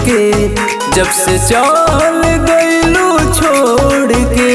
के जब से चल गईलू छोड़ के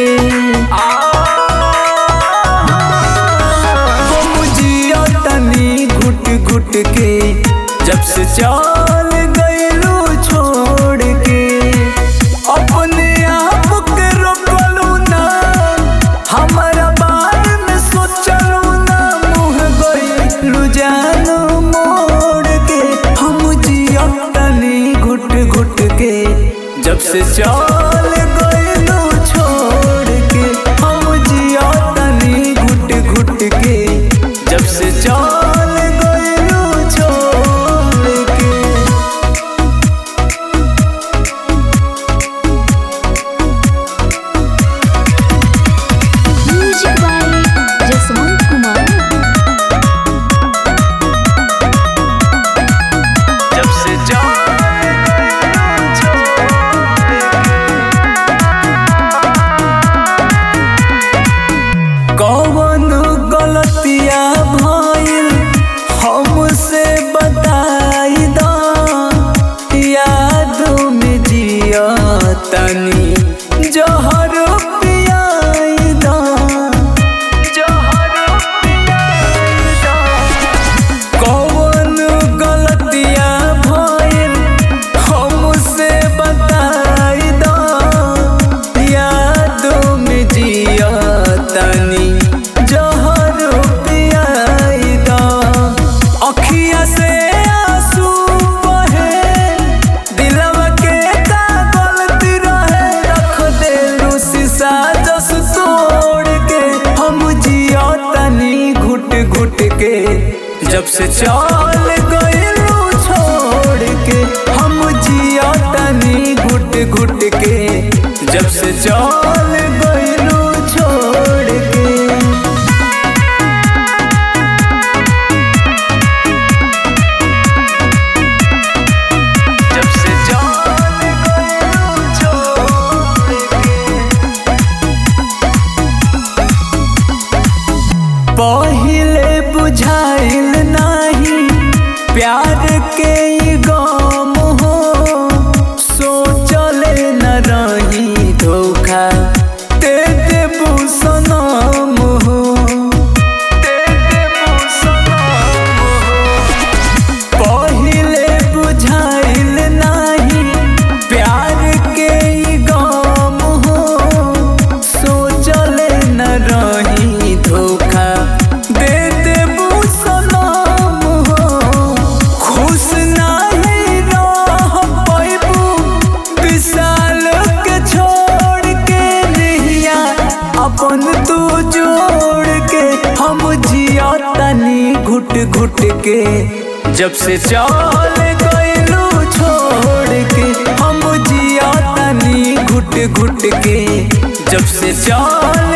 हम जिया तनी घुट घुट के जब से चल गईलू छोड़ के अपने आप के रोकलू ना हमारा बारे में सोचलू ना मुँह गईलू जानू मोड़ के हम जिया तनी घुट घुट के जब से चल गईलू छोड़ के हम जिया तनी घुट घुट के जब से चल गईलू छोड़ के Music by Jaswant Kumar. जब से कौन गलतिया भइल हमसे बताई दा याद में जिया तनी जहर पियाई दा जहर पियाई दा कौन गलतिया भइल हमसे बताई दा याद में जिया तनी जहर पियाई दा अखिया से आंसू बहे दिलवा के का गलती रहे रख देलू शीशा जस तोड़ के हम जिया तनी घुट घुट के जब से चल गईलू छोड़ के हम जिया तनी घुट घुट के जब से चल गईलू छोड़ के जब से चल गईलू छोड़ के पहिले बुझाइल नाही प्यार के ई गम हो सोचले न रही धोखा दे देबू सनम हो दे देबू सनम हो पहिले बुझाइल नाही प्यार के ई गम हो सोचले न रही धोखा दे देबू सनम हो खुश नाही रह पैबू विशाल के छोड़ के नहिया अपन तू जोड़ के हम जिया तनी घुट घुट के जब से चल गईलू छोड़ के हम जिया तनी घुट घुट के जब से चल